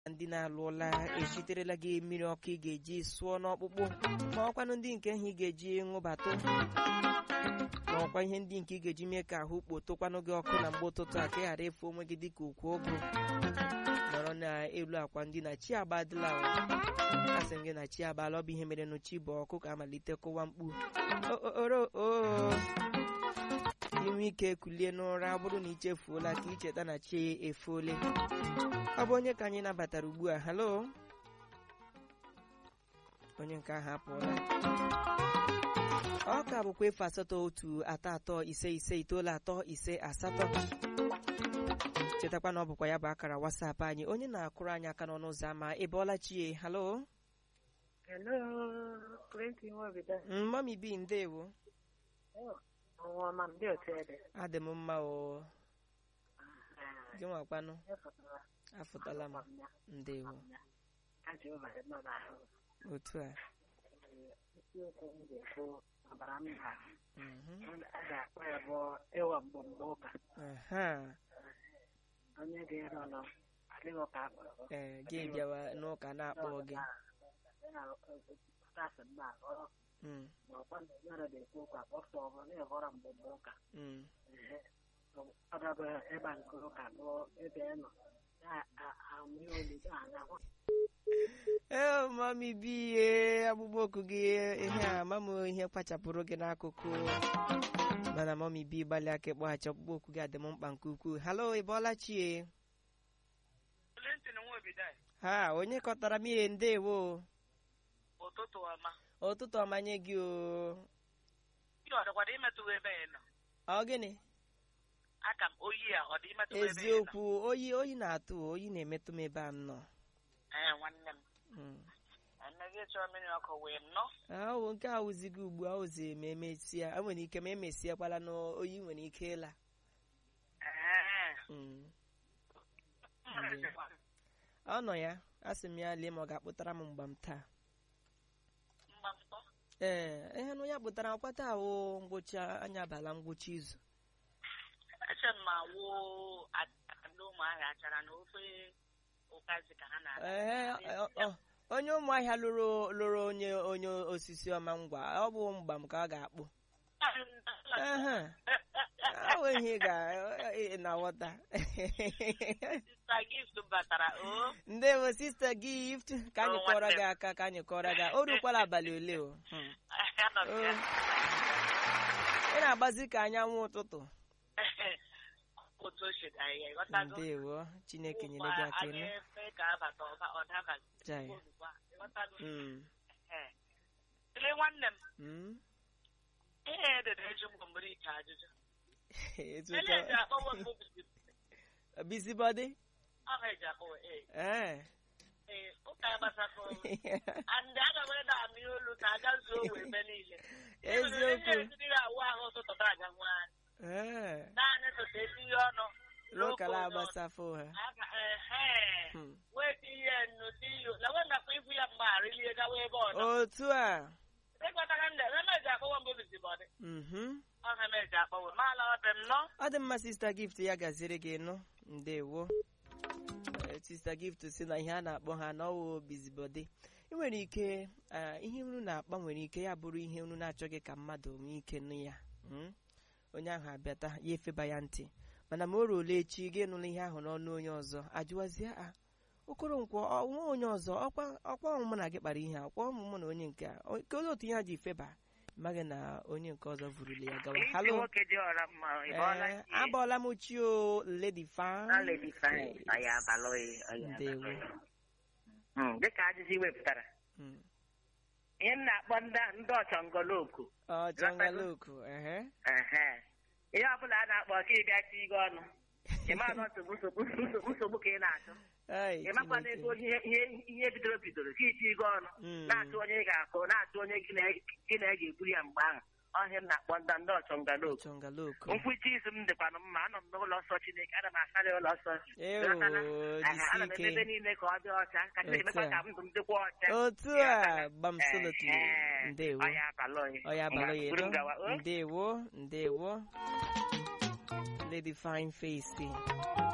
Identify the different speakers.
Speaker 1: ndị na-alụọla echiterela gị mmiri ọkụ ị ga-eji sụọ n'ọkpụkpụ ma ọkwanụ ndị nke ahụ ị ga-eji ṅụbatụ ma ọkwa ihe ndị nke ị ga-eji mee ka ahụ kpotokwanụ gị ọkụ na mgbe ụtụtụ a ka ị ghara efu onwe gị dịka okwu ogo nọrọ n'elu akwa ndị na chi agbadịla asị m gị na chi abalị ọ bụ ihe mere n'uchi bụ ọkụ ka amalite kụwa mkpu oro inwe ike kulie n'ụra bụrụ na ichefuola ka icheta na chi efuole ọ bụ onye ka anyị nabatara ugbu a halo onye nke ahụ apụọla ọ ka bụkwa efu asatọ otu atọ atọ ise ise itoolu atọ ise asatọ chetakwa na ọ bụkwa ya bụ akara wasapụ anyị onye na-akụrụ anyị aka n'ọnụ ụzọ ámá ị bọọla chie halo
Speaker 2: Hello, Clinton Wabida.
Speaker 1: mami bi ndewo
Speaker 2: Ọnwa ma ndị otu ede.
Speaker 1: adị m mma o gị nwakwanụ afụtala m ndewo
Speaker 2: Ajọba nọ n'ahụ.
Speaker 1: otu a
Speaker 2: Isiokwu m ga-ekwu ọbara mba.
Speaker 1: mhm.
Speaker 2: A ga-akpọ ya bụ ịwa mgbọmgbọ ụka.
Speaker 1: aha
Speaker 2: Onye ga-ero nọ adịghị ụka akpọrọ.
Speaker 1: ee gị bịawa n'ụka na-akpọ gị
Speaker 2: Tasị mba ọrụ
Speaker 1: Mm,
Speaker 2: ma ọkwa na onye na-ekwu ụka kpọsọ ọbụ na-evọrọ mgbọmgbọ ụka.
Speaker 1: mm.
Speaker 2: Ọ dabụ ebe a nke ụka bụ ebe ị nọ. Na-amụ olu na-anyakwa.
Speaker 1: ee mami bi ihe akpụkpọ oku gị ihe a ma m ihe kpachapụrụ gị n'akụkụ mana mami bi gbalị aka ịkpọghachi ọkpụkpọ oku gị adị m mkpa nke ukwuu halo ị bọọla chie
Speaker 3: Clinton Nwobida
Speaker 1: ha onye kọtara m ihe ndewo
Speaker 3: ụtụtụ ọma
Speaker 1: ụtụtụ ọmanye gị o
Speaker 3: ihe ọ dịkwara imetụ ebe ị nọ
Speaker 1: ọ gịnị
Speaker 3: aka m oyi a ọ dị imetụ ebe ị nọ
Speaker 1: eziokwu oyi oyi na-atụ oyi na-emetụ m ebe a m nọ
Speaker 3: ee nwanne m
Speaker 1: Mm.
Speaker 3: emeghị chọọ mmiri ọkụ wee nọ
Speaker 1: ahụ nke a wụzighị ugbu a ozi ma emesịa e nwere ike ma emesịakwala na oyi nwere ike ịla
Speaker 3: ee
Speaker 1: Mm. ọ nọ ya asị m ya lee ma ọ ga-akpụtara m mgba m taa
Speaker 3: mgbamtọ
Speaker 1: ee ihe na onye kpụtara akwa taa wụ ngwụcha anya abala ngwụcha izu
Speaker 3: eche m ma wụ ndị ụmụahịa achara na ofe ụkazi ka ha
Speaker 1: ee
Speaker 3: na-aga
Speaker 1: ọ- ọ- onye ụmụahịa lụrụ lụrụ onye onye osisi ọma ngwa ọ bụ mgba m ka ọ ga-akpụ Ehe. ahụ ihe ị ga na-aghọta
Speaker 3: sista gift batara o
Speaker 1: ndewo sista gift ka anyị
Speaker 3: Oh,
Speaker 1: kọrọ
Speaker 3: nwanne
Speaker 1: gị
Speaker 3: m.
Speaker 1: aka ka anyị kọrọ gị o rukwala abalị ole o Hmm.
Speaker 3: anọ m ya
Speaker 1: ị na-agbazi ka anyanwụ ụtụtụ
Speaker 3: otu o si dị anyị ịghọtago
Speaker 1: ndewo chineke nyere gị aka
Speaker 3: anyị
Speaker 1: elu
Speaker 3: efe ka abata ọba ọ dabaghị
Speaker 1: Jai.
Speaker 3: Ozugbo a, ịghọtago
Speaker 1: Mm.
Speaker 3: Ee. Ele nwanne m
Speaker 1: Mm.
Speaker 3: ihe edere eji mgbọmgbere ike ajụjụ
Speaker 1: Etu
Speaker 3: ele eji
Speaker 1: ka-
Speaker 3: akpọwa mbụ
Speaker 1: busybody
Speaker 3: aha eji akpọwa ee
Speaker 1: ee
Speaker 3: ee ụka ya gbasakọ and aga m ede amị olu ka aga zuo owe ebe niile
Speaker 1: Eziokwu.
Speaker 3: ihe etiri awụ ahụ ụtụtụ ta aga nwanyị
Speaker 1: ee
Speaker 3: naanị tụta etinye ọnụ
Speaker 1: lokala
Speaker 3: n'ofe ụzọ.
Speaker 1: agbasafo ha
Speaker 3: Aga- ehe.
Speaker 1: Hmm.
Speaker 3: wee tinye nnu tiyo na wee nakwa ibu ya mgbe arịlie gawa ebe ọzọ
Speaker 1: otu a
Speaker 3: ịkpatara ndị eme eji akpọwa mbụ bizibọdị
Speaker 1: Mhm.
Speaker 3: ọha m eji akpọwa maala ọ dị m nọ
Speaker 1: ọ dị mma sista gift ya gaziri gị nụ ndewo Ee, sista gift si na ihe a na-akpọ ha n'ọwụ bizibode ị nwere ike ah, ihe unu na-akpa nwere ike ya bụrụ ihe unu na-achọghị ka mmadụ nwee ike nụ ya Mm? onye ahụ abịata ya efeba ya ntị mana ma o ruola echi gị nụla ihe ahụ n'ọnụ onye ọzọ ajụwazie a okoronkwo ọnwa onye ọzọ ọkwa ọkwa ọmụmụ na gị kpara ihe a ọkwa ọmụmụ na onye nke a O- kedu otu ihe a ji feba maghị na onye nke ọzọ vurule ya gawa halo
Speaker 2: nwoke dị ọra mma ị bọọla
Speaker 1: Ee,
Speaker 2: chi?
Speaker 1: abọọla m chi o lady fine
Speaker 2: Na Lady Fine,
Speaker 1: Yes.
Speaker 2: ọ ya abalị ọ ya
Speaker 1: Ndewo.
Speaker 2: abalị. Mm, dịka ajụjụ i wepụtara
Speaker 1: Mm.
Speaker 2: ihe m na-akpọ ndị- ndị ọchọngoloku
Speaker 1: ọ chọngaloku ehe
Speaker 2: ehe ihe ọbụla a na-akpọ ka ị bịa tie gị ọnụ ị ma nọ nsogbu nsogbu nsogbu nsogbu ka ị na-achụ
Speaker 1: Ai,
Speaker 2: ị makwana
Speaker 1: Chineke.
Speaker 2: ego ihe ihe ihe bidoro bidoro ka iti gị ọnụ
Speaker 1: Mm.
Speaker 2: na-achụ onye ị ga-akụ na-achụ onye gị na gị na ga-eburu ya mgbe ahụ ọhịa m na-akpọ ndị ndị ọchọngoloku
Speaker 1: chọngaloku
Speaker 2: nkwuchi izu m dịkwanụ mma anọ m n'ụlọ nsọ Chineke ana m asarị ụlọ nsọ
Speaker 1: Ewo,
Speaker 2: Ghọtala? Ehe,
Speaker 1: jisi
Speaker 2: ana m eme
Speaker 1: ike.
Speaker 2: ebe niile ka ọ dị ọcha ka Chineke
Speaker 1: Otu
Speaker 2: mekwa
Speaker 1: a.
Speaker 2: ka ndụ m dịkwa ọcha
Speaker 1: otu a gbamsolotli
Speaker 2: Ehe.
Speaker 1: ndewo
Speaker 2: Ọ ya abalị
Speaker 1: ọ ya abalị
Speaker 2: Ngwa, buru m gawa, o?
Speaker 1: ndewo ndewo lady fine face